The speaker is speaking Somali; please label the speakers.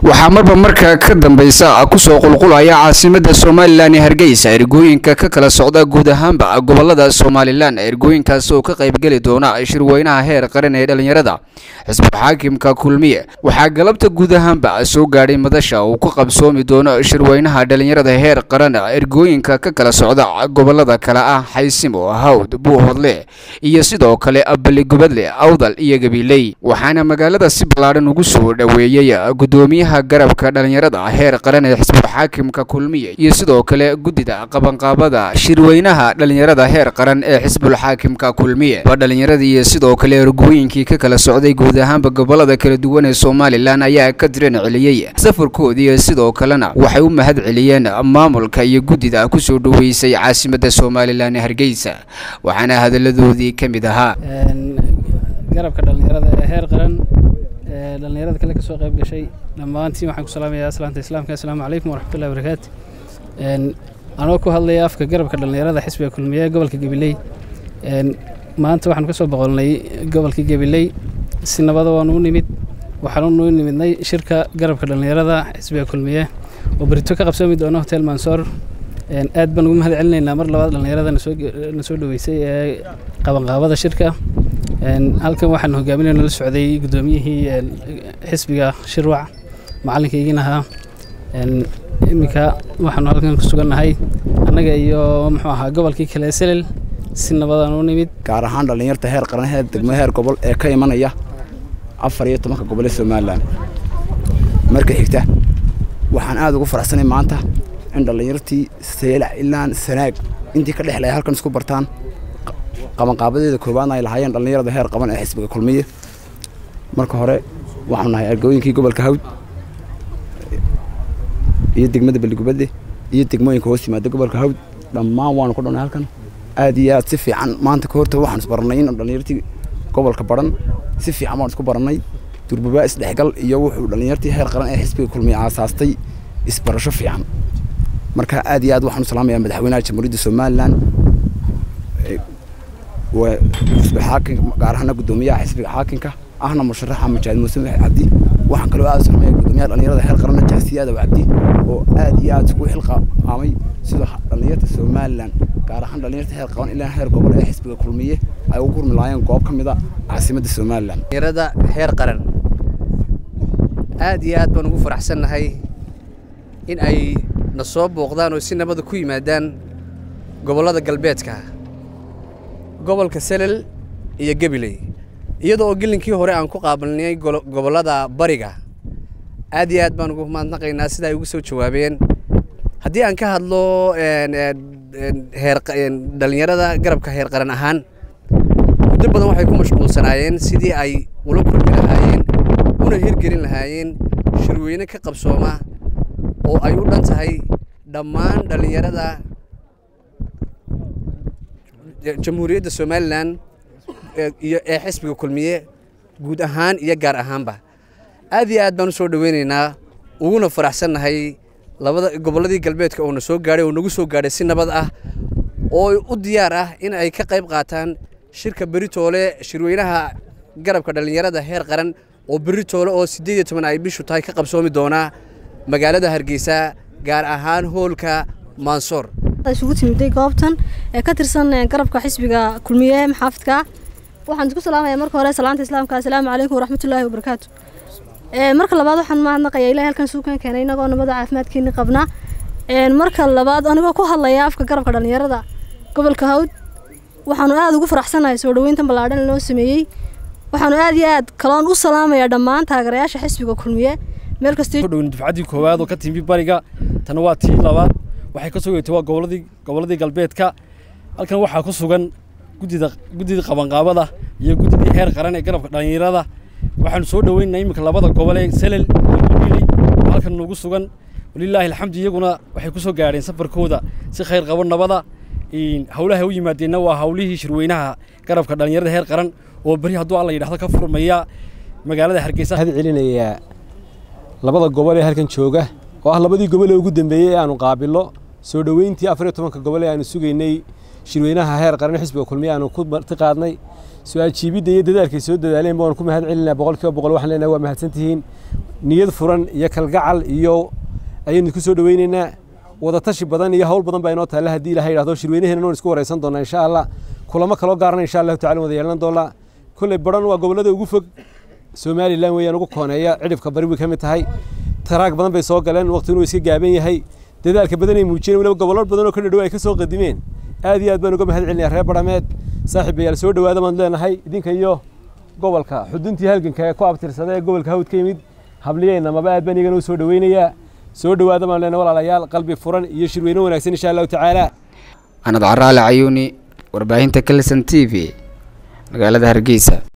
Speaker 1: waxaa marba marka ka dambaysa kusoo qulqulaya caasimada somalilan ee hargeysa ergooyinka ka kala socda guud ahaanba gobolada somalilan ergooyinkaas oo ka qaybgeli doona shirweynaha heer qaran ee dhalinyarada xisbul xaakimka kulmiye waxaa galabta guud ahaanba soo gaadhay madasha uu ku qabsoomi doono shirweynaha dhalinyarada heer qaran ergooyinka ka kala socda gobolada kale ah xaysimo hawd buuhodle iyo sidoo kale baligubadle awdal iyo gabiley waxaana magaalada si ballaadhan ugu soo dhoweeyey gudoomiyaha garabka dhalinyarada heer qaran ee xisbul xaakimka kulmiye iyo sidoo kale guddida qabanqaabada shirweynaha dhalinyarada heer qaran ee xisbul xaakimka kulmiye ba dhalinyarada iyo sidoo kale ergooyinkii ka kala socday guud ahaanba gobolada kala duwan ee somalilan ayaa ka diran celiyey safarkoodii sidoo kalena waxay u mahad celiyeen maamulka iyo guddida kusoo dhoweysay caasimada somalilan ee hargeysa waxaana hadaladoodii ka mid ahaa
Speaker 2: garabka dhalinyarada ee heer qaran ee dhalinyarada kale kasoo qayb gashay dhammaantiin waxaan ku salaamayaa aslaanta islaamka assalaamu calaykum waraxmatullahi wabarakaatu anoo ku hadlaya afka garabka dhalinyarada xisbiga kulmiye ee gobolka gabiley maanta waxaanu ka soo boqolnay gobolka gabiley si nabada waanu u nimid waxaanu u nimidnay shirka garabka dhalinyarada xisbiga kulmiye oo berito ka qabsoomi doono hotel mansoor aad baan ugu mahad celinaynaa mar labaad dhalinyarada na soo dhoweysay ee qabanqaabada shirka halkan waxaan hogaaminay nala socday guddoomiyihii xisbiga shirwac macalinkaygina ahaa iminka waxaanu halkan ku sugannahay annaga iyo muxuu ahaa gobolkii kale selel si nabadaan u nimid
Speaker 3: gaar ahaan dhallinyarta heer qaran heer degmo heer gobol ee ka imanaya afar iyo tobanka gobol ee somalilan marka xigta waxaan aada ugu faraxsanay maanta in dhallinyartii seelac ilaan sanaag intii ka dhexlaya halkan isku bartaan qabanqaabadeeda koowaadna ay lahaayeen dhallinyarada heer qaban ee xisbiga kulmiye marka hore waxaanu nahay argooyinkii gobolka hawd iyo degmada beligubadle iyo degmooyinka hoos yimaada gobolka hawd dhammaan waanu ku dhanay halkan aad iyo aad si fiican maanta ka horta waxaan isbarannay in dhallinyartii gobolka baran si fiican waan isku barannay durbabaa isdhexgal iyo wuxuu dhallinyartii heer qaran ee xisbiga kulmiye aasaastay isbarasho fiican marka aad iyo aad waxaan u salaamayaa madaxweynaha jamhuuriyadda somalilan xisbiga xaakim gaar ahaana guddoomiyaha xisbiga xaakimka ahna musharaxa mujaahid muuse cabdi waxaan kaloo aad u salaamaya guddoomiyaha dhallinyarada heer qaranna jaasiyaada cabdi oo aad iyo aad isku xilqaamay sida dhallinyarta somalilan gaar ahaan dhallinyarta heer qaban ilaa heer gobol ee xisbiga kulmiye ay ugu gurmi lahaayeen goob ka mid a caasimadda somalilan
Speaker 4: dhallinyarada heer qaran aad iyo aad baan ugu faraxsannahay in ay na soo booqdaan oo si nabada ku yimaadaan gobollada galbeedka gobolka selel iyo gabiley iyadoo oo gelinkii hore aan ku qaabilnay gobollada bariga aad iyo aad baan ugu mahadnaqaynaa sida ay ugu soo jawaabeen haddii aan ka hadlo dhallinyarada garabka heer qaran ahaan muddo badan waxay ku mashquulsanaayeen sidii ay ula kulmi lahaayeen una hirgelin lahaayeen shirweyne ka qabsooma oo ay u dhan tahay dhammaan dhallinyarada jamhuuriyadda somalilan iyo ee xisbiga kulmiye guud ahaan iyo gaar ahaanba aad iyo aad baan u soo dhoweynaynaa uguna faraxsannahay labada gobolladii galbeedka oo na soo gaadhay oo nagu soo gaadhay si nabad ah oo u diyaar ah in ay ka qayb qaataan shirka beritoole shirweynaha garabka dhallinyarada heer qaran oo beritoole oo siddeed iyo toban ay bishu tahay ka qabsoomi doonaa magaalada hargeysa gaar ahaan hoolka mansoor
Speaker 5: isugu timiday goobtan ee ka tirsan garabka xisbiga kulmiye maxaafidka waxaan isku salaamaya marka hore salaanta islaamka assalaamu calaykum waraxmatullaahi wabarakaatu marka labaad waxaan mahadnaqaya ilahay halkan suukan keenay inagoo nabada caafimaadkeeni qabna marka labaad anigoo ku hadlaya afka garabka dhallinyarada gobolka hawd waxaanu aada ugu faraxsanahay soo dhoweyntan ballaadhan loo sameeyey waxaanu aad iyo aad kaloon u salaamayaa dhammaan taageerayaasha xisbiga kulmiye meel
Speaker 6: kastodhowni dufcaddii koowaad oo ka timi bariga tana waa tii labaad waxay ka sugaytay waa gobolladii gobolladii galbeedka halkan waxaa ku sugan guddida guddida qabanqaabada iyo guddidii heer qaran ee garabka dhallinyarada waxaanu soo dhoweynaynaa iminka labada gobol ee selel iyo gabiley oo halkan noogu sugan walilaahi alxamdu iyaguna waxay ku soo gaadheen safarkooda si khayr qabo nabada howlaha u yimaadeenna waa howlihii shirweynaha garabka dhallinyarada heer qaran oo beri hadduu alla yidhahdo ka furmaya magaalada hargeysa
Speaker 7: waxaad celinayaa labada gobol ee halkan jooga oo ah labadii gobol ee ugu dambeeyey ee aanu qaabillo soo dhoweyntii afar iyo tobanka gobol ee aanu sugaynay shirweynaha heer qaran xisbiga kulmiye aanu ku marti qaadnay su-aal jiibidda iyo dadaalkay soo dadaaleen baanu ku mahad celinaa boqolkiiba boqol waxaan leenahay waa mahadsantihiin niyad furan iyo kalgacal iyo ayaynu ku soo dhoweynaynaa wadatashi badan iyo hawl badan baa inoo taalla haddii ilaha yidhahdo shirweynaheena noon isku waraysan doonaa insha allah kulamo kaloo gaarana insha allahu tacala wada yeelan doonaa kolley baran waa gobollada ugu fog somalilan weeyaan ugu kooneeya cidhifka bari way ka mid tahay taraag badan bay soo galeen waqti inuu iska gaaban yahay dadaalka badan ay muujiyeen weliba gobollo badan oo ka dhadhow ay ka soo qadimeen aad iyo aad baan uga mahad celinayaa reer barameed saaxiibayaal soo dhowaada baan leenahay idinka iyo gobolka xuduntii halganka ee ku abtirsada ee gobolka hawd ka yimid habliyeyna maba aad baan iyagana u soo dhoweynayaa soo dhowaada baan leenahay walaalayaal qalbi furan iyo shirweyne wanaagsan insha allahu tacaala
Speaker 1: anad caraale cayuuni warbaahinta kalson t v magaalada hargeysa